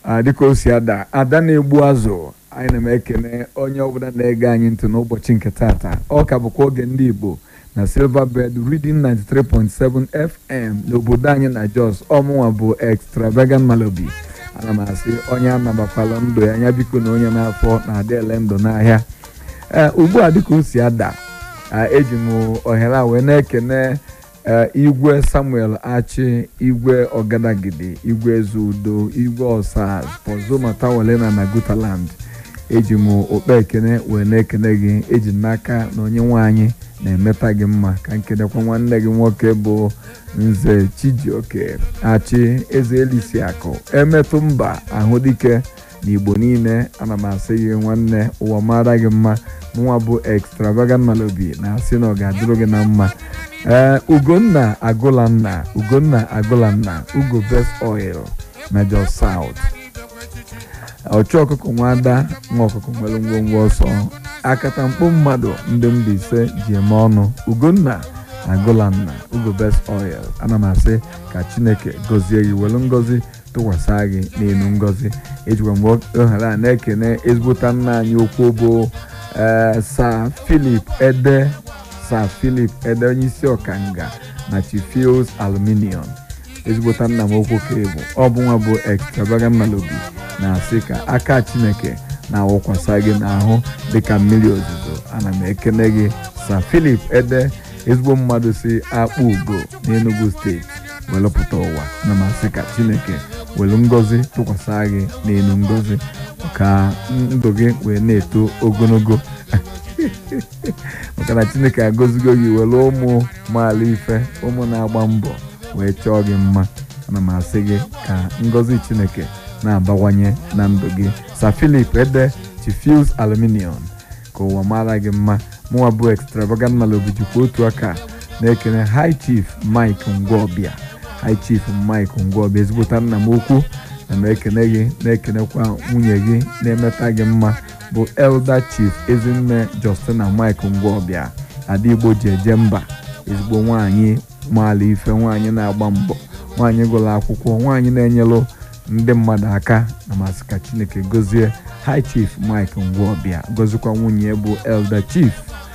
a dịka o si ada ada na-egbu azụ anyị na m ekene onye ọbụla na-ege anyị ntị n'ụbọchị nke tata ọ ka bụkwa oge ndị igbo na silverbird reading 93.7 fm n'obodo anyị na jos ọmụnwa bụ extravagant malobi ana m asị onye anabakwala ndụ ya anya biko na onye n'afọ na-adị ele ndụ n'ahịa ee ugbu a dịka o si ada eji m ohere a wee na-ekene igwe samuel achi igwe ọgadagidi igwe ezeudo igwe ọsaz pozomata na na gutaland eji m okpe ekene wee na-ekene gị eji n'aka na onye nwaanyị na-emeta gị mma ka nkenekwa nwanne gị nwoke bụ nze chijioke achị eze elisi akụ emetụ mba ahụ dike na igbo niile ana m asị gị nwanne ụwa mara gị mma nwa bụ extravagant malobi na-asị na ọ ga-adịrụ gị na mma ee ugonna agụlanna ugonna agụlanna ugo best oil na jos south ọchụ ọkụkọ nwada nwa ọkụkọ nwere ngwongwo ọsọ akata mkpu mmadụ ndị Mbaise ji eme ọnụ ugonna agụlanna ugo best oil ana m asị ka chineke gọzie gị were ngọzi tụkwasị gị n'elu ngọzi ejikwa mgbe ohere a na-ekene ezigbota nna anyị okwu bụ ee sa filip ede sa filip ede onye isi ọkanga na chifios aluminium ezigbota nna m okwu ka bụ ọ bụ nwa bụ extravagant malobi na-asị ka aka chineke na-awụkwasa gị n'ahụ dịka mmiri ozuzo ana m ekene gị sa filip ede ezigbo mmadụ si akpụ ugo n'enugu steeti welụpụta ụwa na m asị ka chineke welu ngọzi tụkwasị gị n'elu ngọzi ka ndụ gị wee na-eto ogologo maka na chineke agọzigo gị were ụmụ maala ife ụmụ na-agba mbọ wee chọọ gị mma ana m asị gị ka ngọzi chineke na-abawanye na ndụ gị sa filip ede chifius aluminium ka ụwa mara gị mma mụnwa bụ extravagant malobi jikwa otu aka na-ekene high chief mike ngwọbịa high chief mike ngwọbịa ezigbota nna m okwu na m ekene gị na-ekenekwa nwunye gị na-emeta gị mma bụ elder chief ezinne justina mike ngwọbịa ada igbo ji eje mba ezigbo nwaanyị maala ife nwaanyị na-agba mbọ nwaanyị gụrụ akwụkwọ nwaanyị na-enyelụ ndị mmadụ aka na masị ka chineke gọzie high chief mike ngwọbịa gọzikwa nwunye bụ elder chief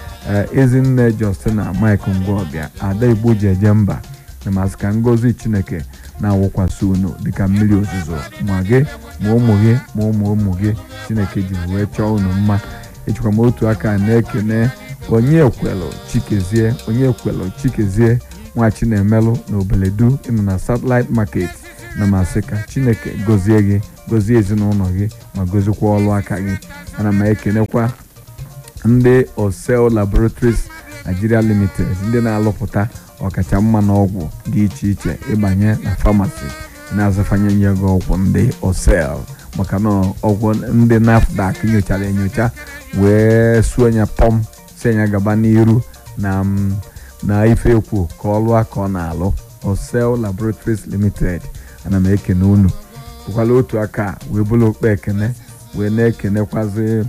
ezinne justina mike ngwọbịa ada igbo ji eje mba na masị ka ngọzi chineke na-awụkwasị unu dịka mmiri ozuzo ma gị ma ụmụ gị ma ụmụ ụmụ gị chineke jiri wee chọọ unu mma ejikwa m otu aka na-ekene onye ekwelụ chikezie onye ekwelụ chikezie nwa chinemelụ na obeledu ịnọ na satellite market na masị ka chineke gọzie gị gọzie ezinụlọ gị ma gọzikwa ọlụ aka gị ana m ekenekwa ndị osel laboratories nigeria limited ndị na-alụpụta ọkacha mma na ọgwụ dị iche iche ịbanye na famasi na-azụfanye nye gị ọgwụ ndị osel maka na ọgwụ ndị nafdac nyochara enyocha wee suo ya pọm si ya gaba n'iru na na ife ekwu ka ọ lụọ ka ọ na-alụ osel laboratories limited ana m ekene unu bụkwala otu aka wee bụrụ okpe ekene wee na-ekenekwazi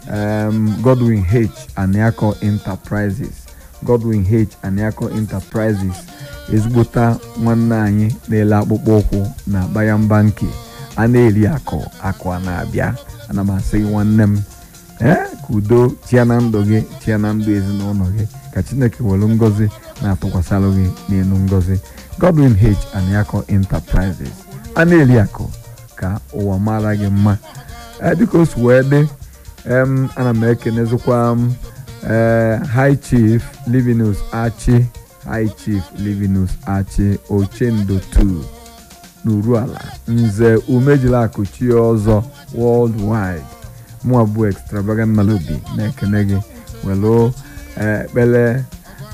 godwin h aniako enterprises godwin h aniako enterprises ezigbota nwanne anyị na-ele akpụkpọ ụkwụ na bayamba nke a na-eri akụ akụ a na-abịa ana m asị gị nwanne m ee ka udo chia na ndụ gị chia na ndụ ezinụlọ gị ka chineke were ngọzi na-atụkwasịrụ gị n'elu ngọzi godwin h aniako enterprises a na-eri akụ ka ụwa mara gị mma dịka o si wee dị ana m ekenezikwa m ee high chief livinus achi high chief livinus achi ochendo 2 n'uruala nze umejilakụ chi ọzọ worldwide mụa bụ extravagant malobi na-ekene gị welu ekpele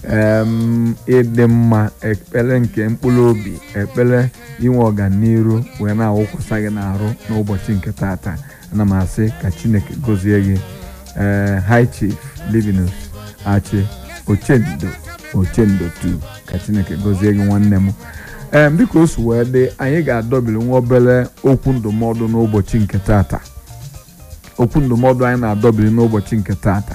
ịdị mma ekpere nke mkpụrụ obi ekpere inwe ọganiru wee na-awụkwasa gị n'arụ n'ụbọchị nke tata ana m asị ka chineke gọzie gị ee high chief livinus achi ochendo ochendo 2 ka chineke gọzie gị nwanne m ee dịka o si wee dị anyị ga-adọbiri nwa obere okwu ndụmọdụ n'ụbọchị nke tata okwu ndụmọdụ anyị na-adọbiri n'ụbọchị nke tata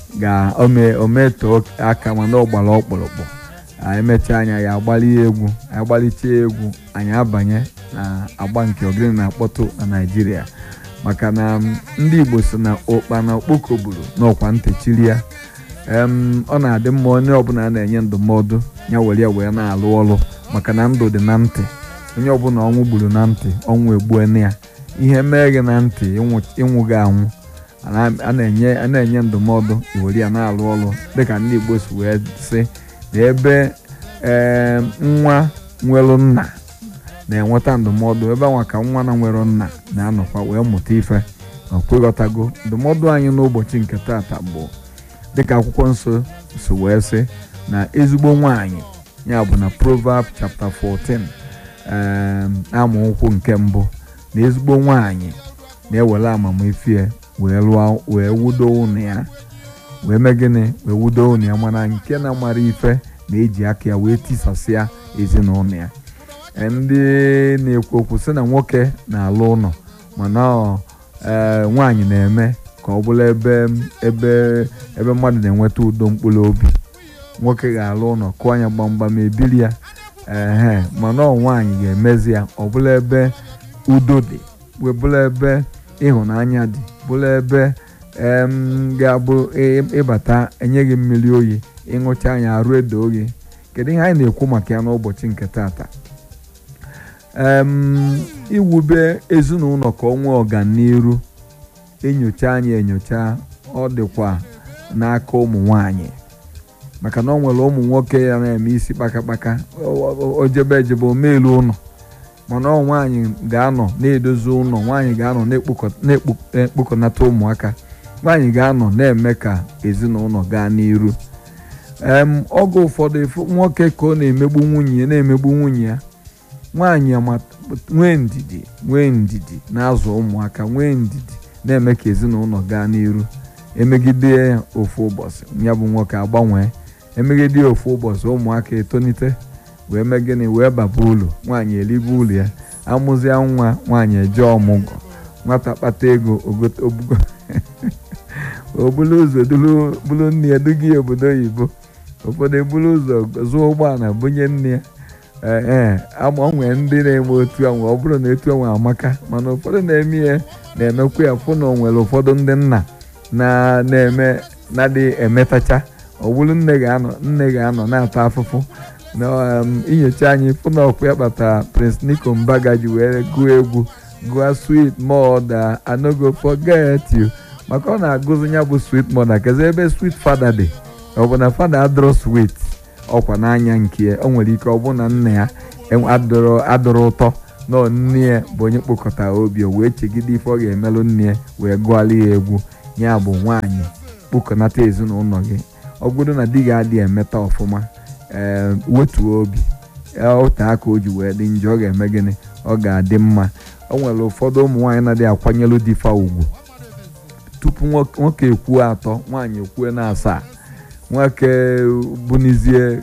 ga-ometoo aka mana ọ gbara ọkpụrụkpụ anyị mechaa anya ya agbalị egwu anyị gbalịchaa egwu anyị abanye na agba nke ogene na-akpọtụ na naijiria maka na ndị igbo si na ụkpa na okpoko gburu n'ọkwa ntechiri ya ọ na-adị mma onye ọbụla na-enye ndụmọdụ ya were ya wee na-alụ ọrụ maka na ndụ dị na ntị onye ọbụla ọnwụ gburu na ntị ọnwụ egbuene ya ihe mee gị na ntị ịnwụ gị anwụ a na-enye ndụmọdụ iwere ya na-alụ ọrụ dịka ndị igbo si wee sị na ebe ee nwa nwere nna na-enweta ndụmọdụ ebe anwa ka nwa na nwere nna na-anọkwa wee mụta ife ma kweghọtago ndụmọdụ anyị n'ụbọchị nke taata bụ dịka akwụkwọ nsọ si wee sị na ezigbo nwanyị ya bụ na proverb chapter 14 amaokwu nke mbụ na ezigbo nwanyị na-ewere amamifie wee lụọ wee wudo ụnụ ya wee mee gịnị wee wudo ụnụ ya mana nke na-amara ife na-eji aka ya wee tisasịa ezinụlọ ya ndị na-ekwu okwu sị na nwoke na-alụ ụlọ mana nwaanyị na-eme ka ọ bụrụ ebe ebe ebe mmadụ na-enweta udo mkpụrụ obi nwoke ga-alụ ụlọ kụọ anya gbamgbam ebili ya ehe mana ọ nwaanyị ga-emezi ya ọ bụla ebe udo dị bụrụ ebe ịhụnanya dị bụrụ ebe ga-abụ ịbata enye gị mmiri oyi ịṅụcha anya arụ edo oyi kedu ihe anyị na-ekwu maka ya n'ụbọchị nke taata iwube ezinụlọ ka ọ nwee ọganiru enyocha anyị enyocha ọ dịkwa n'aka ụmụ nwanyị maka na ọ nwere ụmụ nwoke ya na-eme isi kpakakpaka ojebe ejebe omelu ụlọ mana ọ nwaanyị ga-anọ na-edozi ụlọ nwaanyị ga-anọ na-ekpokọnata ụmụaka nwaanyị ga-anọ na-eme ka ezinụlọ gaa n'iru oge ụfọdụ nwoke ka ọ na-emegbu nwunye ya na-emegbu nwunye ya nwaanyị nwee ndidi nwee ndidi na-azụ ụmụaka nwee ndidi na-eme ka ezinụlọ gaa n'iru emegide ya ofu ụbọchị ya bụ nwoke agbanwee emegide ya ofu ụbọchị ụmụaka etonite wee mee gịnị wee baba ụlọ nwaanyị elibe ụlọ ya amụzia nwa nwaanyị eje ọmụgwọ nwata kpata ego obugo obulu ụzọ bulu nne ya duga ya obodo oyibo ụfọdụ ebulu ụzọ zụọ ụgbọala bunye nne ya ee agbanwee ndị na-eme otu anwe ọ bụrụ na etu anwe amaka mana ụfọdụ na-eme ya na-emekwa ya fụ na o nwere ụfọdụ ndị nna na-eme na-adị emetacha ọ bụrụ nne ga-anọ nne ga-anọ na-ata afụfụ na inyocha anyị fụ na ọkwa ya kpatara Prince Nico Mbaga ji wee gụọ egwu gụọ sweet mother I no go forget you maka ọ na-agụzi ya bụ sweet mother kezi ebe sweet father dị ọ bụ na father adọrọ sweet ọkwa n'anya nke o nwere ike ọ bụ na nna ya adọrọ ụtọ na nne ya bụ onye kpokọtara obi o wee chegide ife ọ ga-emelụ nne ya wee gụọla ya egwu ya bụ nwaanyị kpokọnata ezinụlọ gị ọ bụrụ na di gị adịghị emeta ọfụma ee wetuo obi ote aka o ji wee dị njọ ọ ga-eme gịnị ọ ga-adị mma o nwere ụfọdụ ụmụ nwaanyị na-adịghị akwanyelu di fa ugwu tupu nwoke ekwuo atọ nwaanyị ekwuo na asaa nwoke bunizie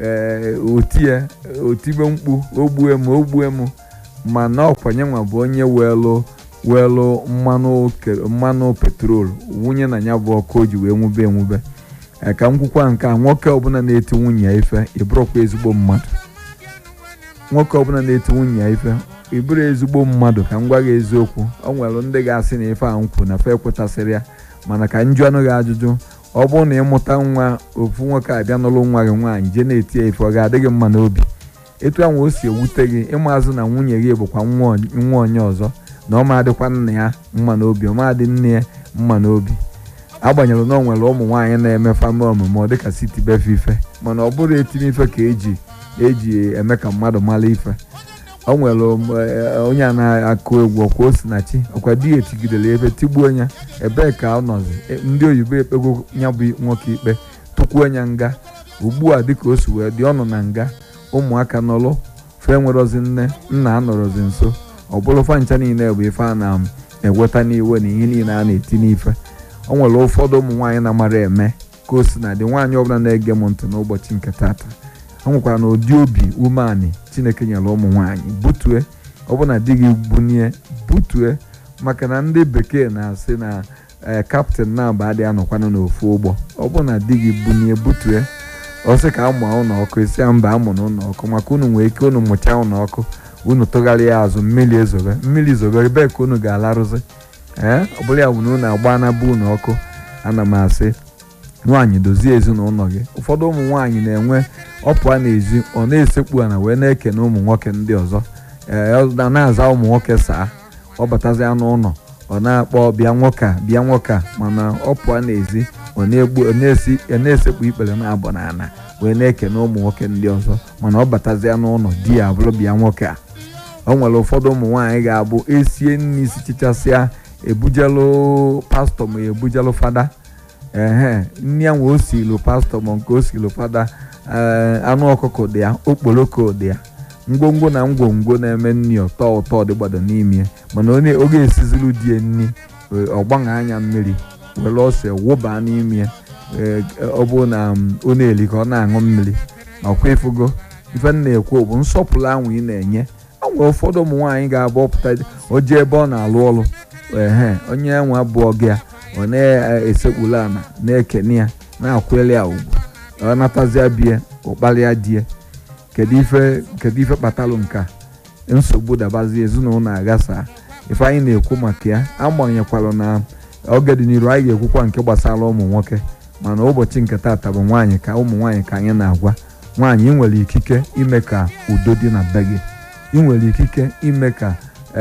otie otibe mkpu ogbue m ogbue m mana ọkwanye nwa bụ onye weelụ weelụ mmanụ petrol wunye na ya bụ ọkụ o ji wee nwube enwube ka m kwukwa nke a nwoke ọbụla na-eti nwunye ya ife ịbụrụkwa ezigbo mmadụ nwoke ọbụla na-eti nwunye ya ife ịbụrụ ezigbo mmadụ ka m gwa gị eziokwu ọ nwere ndị ga-asị na ife a nkwu na fe ekwetasịrị ya mana ka njụ anụ gị ajụjụ ọ bụrụ na ịmụta nwa ofu nwoke abịa n'ụlọ nwa gị nwaanyị jee na-eti ya ife ọ ga-adị gị mma n'obi etu ahụ o si ewute gị ịmazụ na nwunye gị bụkwa nwa onye ọzọ na ọ ma-adịkwa nna ya mma n'obi ọ ma-adị nne ya mma n'obi agbanyeghị na ọ nwere ụmụ nwaanyị na-eme fama omume dịka siti befe ife mana ọ bụrụ etime ife ka eji eji eme ka mmadụ mara ife ọ nwere onye a na-akụ egwu ọkwa osinachi ọkwa di ya etigidere ebe tigbuo ya ebee ka ọ nọzi ndị oyibo ekpego ya bụ nwoke ikpe tụkwuo ya nga ugbu a dịka o si wee dị ọnụ na nga ụmụaka nọlụ fe nwerozi nne nna anọrọzi nso ọ bụrụ fancha niile bụ ife a na-eweta n'iwe na ihe niile a na-eti n'ife ọ nwere ụfọdụ ụmụ nwaanyị na-amara eme ka o si na dị nwaanyị ọbụla na-ege m ntị n'ụbọchị nke taata ọ nwekwara na ụdị obi umeanị chineke nyere ụmụ nwaanyị butue ọbụna di gị bunye butue maka na ndị bekee na-asị na ee kaptịn na-aba adị anọkwanụ n'ofu ụgbọ ọbụna di gị bunye butue ọ sị ka amụọ ụlọ ọkụ isi ya mba amụ na ụlọ ọkụ maka unu nwee ike unu mụchaa ụlọ ọkụ unu tụgharịa azụ mmiri ezobe mmiri zobe ebe ka unu ga-alarụzi ee ọ bụla ya bụ na unu agba na be unu ọkụ ana m asị nwaanyị dozie ezinụlọ gị ụfọdụ ụmụ nwaanyị na-enwe ọpụa n'ezi ọ na-esekpu ana wee na-ekene ụmụ nwoke ndị ọzọ ee ọ na-aza ụmụ nwoke saa ọ batazia n'ụlọ ọ na-akpọ bịa nwoke a bịa nwoke a mana ọ pụọ n'ezi ọ na-egbu ọ na-esi ọ na-esekpu ikpere na-abụ n'ala wee na-ekene ụmụ nwoke ndị ọzọ mana ọ batazia n'ụlọ di ya abụrụ bịa nwoke a o nwere ụfọdụ ụmụ nwaanyị ga-abụ esie nri sichichasịa ebujelu pastọ ma ebujelu fada ehe nri ya nwe osilu pastọ ma nke osilu fada ee anụ ọkụkọ dị ya okporoko dị ya ngwongwo na ngwongwo na-eme nri ụtọ ụtọ dịgbado n'ime mana onye oge esizilu die nri ọgbaṅa anya mmiri were ose wụba n'ime ọ bụ na ọ na-eli ka ọ na-aṅụ mmiri ọkwa ịfụgo ife na-ekwu bụ nsọpụrụ ahụ ị na-enye o nwere ụfọdụ ụmụ nwaanyị ga-abụ ọpụta o jee ebe ọ na-alụ ọrụ ehe onye nwe abụọ gị ya ọ na-esekpulu ana na-ekene ya na-akwụli ya ugwu ọ natazia bie ụkpalịa die kedu ife kedu ife kpatalụ nke nsogbu dabazi ezinụlọ aghasa ife anyị na-ekwu maka ya agbanyekwalụ na oge dị n'iru anyị ga-ekwukwa nke gbasara ụmụ nwoke mana ụbọchị nke taata bụ nwaanyị ka ụmụ nwaanyị ka anyị na-agwa nwaanyị ị nwere ikike ime ka udo dị na be gị ị nwere ikike ime ka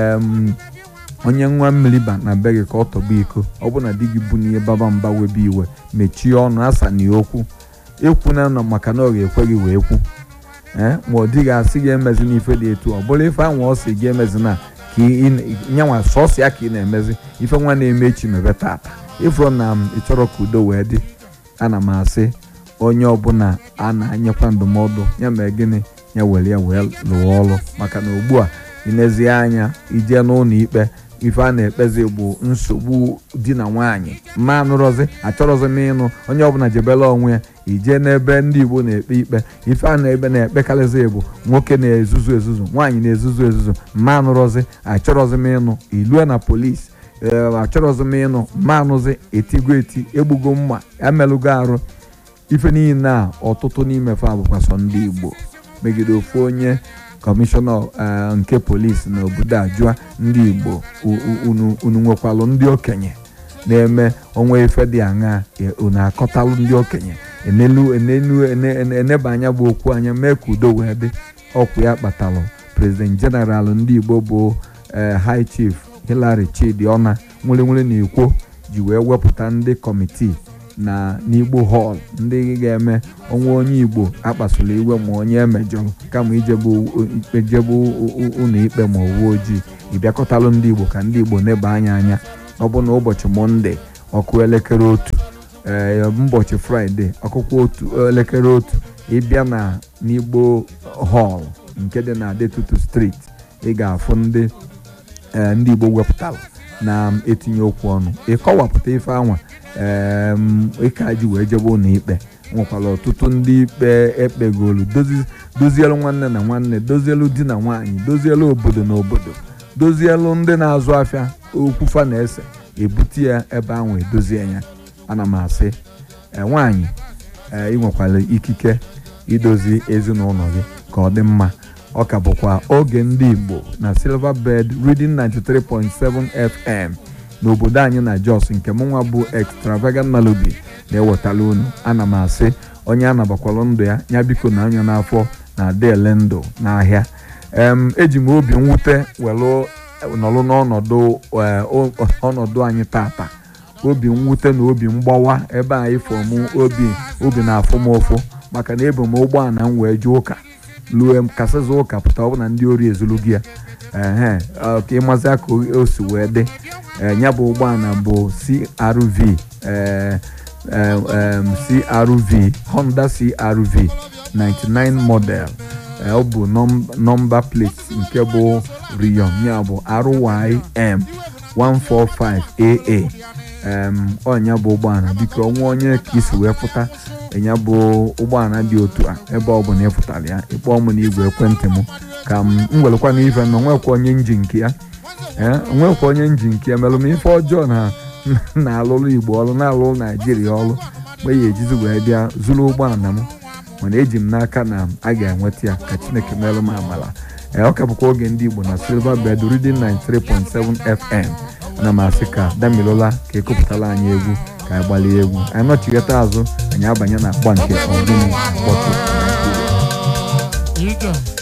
onye nwa mmiri ba na be gị ka ọ tọgba iko ọ bụ na di gị bụ n'ihe baba mba webe iwe mechie ọnụ asa na okwu ekwu na nọ maka na ọ ga-ekwe gị wee kwu ee ma ọ dịghị asị gị emezi n'ife dị etu ọ bụrụ ife anwa ọ sị gị emezi na ka nyanwa sọsọ ya ka ị na-emezi ife nwa na-eme echi mebe tata ịfụrụ na m ịchọrọ ka udo wee dị ana m asị onye ọbụla a na-anyekwa ndụmọdụ ya mere gịnị ya were ya wee lụọ ọrụ maka na ugbu a inezie anya ije n'ụlọ ikpe ife a na-ekpezi bụ nsogbu di na nwaanyị ma nụrọzi achọrọzi m ịnụ onye ọbụla jebela onwe ya ije n'ebe ndị igbo na-ekpe ikpe ife a na-ebe na-ekpekarịzi bụ nwoke na-ezuzu ezuzu nwaanyị na-ezuzu ezuzu ma nụrọzi achọrọzi m ịnụ ilue na polisi ee achọrọzi m ịnụ ma anụzi etigo eti egbugo mma emelụgo arụ ife niile a ọtụtụ n'ime fa bụkwa sọ ndị igbo megide ofu onye kọmishọna nke polisi n'obodo a jụọ ndị igbo unu nwekwalụ ndị okenye na-eme onwe ife dị aṅa unu akọtalụ ndị okenye enelu enelu eneba anya bụ okwu anya mee ka udo wee dị ọkwụ ya kpatalụ prezident jeneral ndị igbo bụ high chief Hilary Chidiona nwere nwere na ekwo ji wee wepụta ndị kọmitii na n'igbo hall ndị ga-eme onwe onye igbo akpasụla iwe ma onye emejọrọ kama ijebe ụlọ ikpe ma uwe ojii ịbịakọtalụ ndị igbo ka ndị igbo neba anya anya ọ bụ na ụbọchị mọnde ọkụ elekere otu ee ụbọchị fraịde ọkụkọ otu elekere otu ịbịa na n'igbo hall nke dị na Adetutu street ị ga-afụ ndị ndị igbo wepụtara na-etinye okwu ọnụ ịkọwapụta ife anwa ịka ji wee jebe ụlọ ikpe nwekwara ọtụtụ ndị ikpe ekpegolu dozielu nwanne na nwanne dozielu di na nwaanyị dozielu obodo na obodo dozielu ndị na-azụ afịa okwufa na-ese ebute ya ebe ahụ edozie ya ana m asị nwaanyị ị nwekwara ikike idozi ezinụlọ gị ka ọ dị mma ọ ka bụkwa oge ndị igbo na silver bed reading 93.7 fm n'obodo anyị na jos nke mụnwa bụ extravagant melody na-ewetara unu ana m asị onye a nabakwalụ ndụ ya ya biko na anya n'afọ na adele ndụ n'ahịa em eji m obi mwute welu nọrụ n'ọnọdụ ọnọdụ anyị tata obi mwute na obi mgbawa ebe anyị fọmụ obi obi na-afụ m ụfụ maka na ebu m ụgbọala m wee jee ụka lue m kasịzi ụka pụta ọ bụ na ndị ori ezulu gị ya ehe ka ịmazi ka o si wee dị ya bụ ụgbọala bụ CRV CRV Honda CRV 99 model ọ bụ nọmba plate nke bụ Rion ya bụ RYM 145AA ọnya bụ ụgbọala biko ọnwa onye ka isi wee pụta ya bụ ụgbọala dị otu a ebe ọ bụla ịfụtara ya ịkpọọ m n'igwe ekwentị m ka m werekwa n'ife na onwekwa onye nji nke ya ee onwekwa onye nji nke ya merụ m ife ọjọọ na na-alụrụ igbo ọrụ na-alụrụ naijiria ọrụ mgbe ya ejizi wee bịa zụrụ ụgbọala m mana eji m n'aka na a ga-enweta ya ka chineke merụ m amala ee ọ ka bụkwa oge ndị igbo na silver bed reading 93.7 fm ana m asị ka damilola ka ekopụtala anyị egwu ka anyị gbalie egwu anyị nọchigheta azụ anyị abanye na agba nke ọdụm mkpọtụ naijiria Here you go.